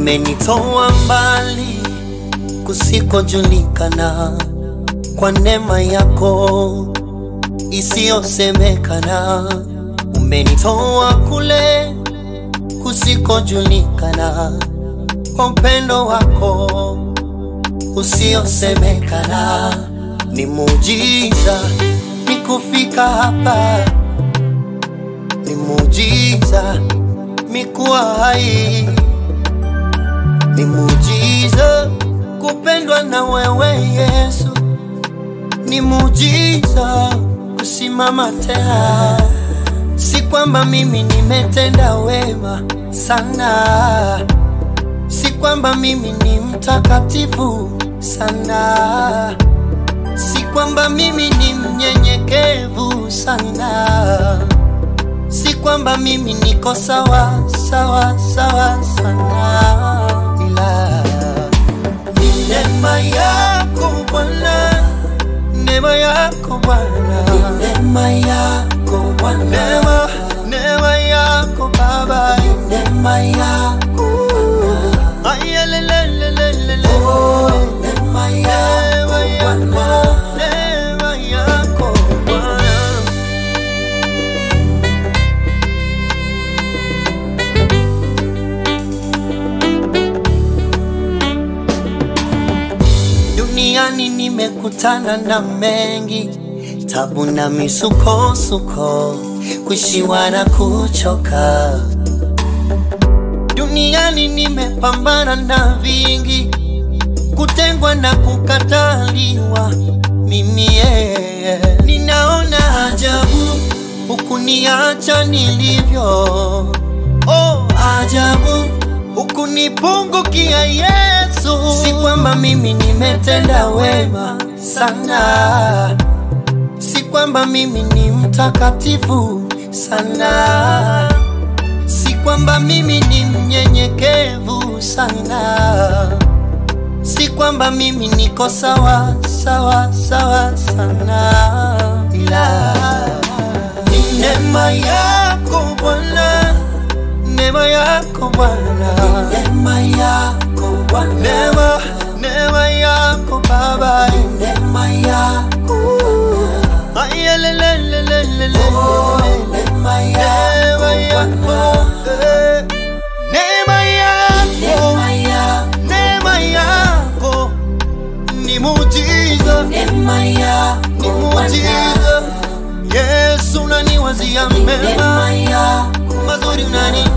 umenitoa mbali kusikojulikana kwa neema yako isiyosemekana. Umenitoa kule kusikojulikana kwa upendo wako usiosemekana. Ni muujiza ni kufika hapa, ni muujiza mi kuwa hai, ni muujiza kupendwa na wewe Yesu, ni muujiza kusimama tena. Si kwamba mimi nimetenda wema sana, si kwamba mimi ni mtakatifu sana, si kwamba mimi ni mnyenyekevu sana, si kwamba mimi niko sawa sawa sawa sana, ila ni neema yako Bwana, neema yako Bwana, neema yako Bwana, neema neema yako Baba, neema yako Bwana, ayelelelelele, oh, neema yako Bwana, neema yako Bwana. Duniani nimekutana na mengi, tabu na misukosuko, kushiwa na kuchoka. Duniani nimepambana na vingi, kutengwa na kukataliwa. Mimi yeye ninaona ajabu, hukuniacha nilivyo. Oh, ajabu hukunipungukia Yesu. Si kwamba mimi nimetenda wema sana, si kwamba mimi ni mtakatifu sana, si kwamba mimi ni mnyenyekevu sana, si kwamba mimi niko sawa sawa sawa sana, ila ni neema yako Bwana neema yako Bwana, neema yako Bwana, neema neema yako Baba, neema yako ayelelelelele, neema yako eh, neema yako neema yako ni muujiza, ni muujiza. Yesu unaniwazia mema mazuri unani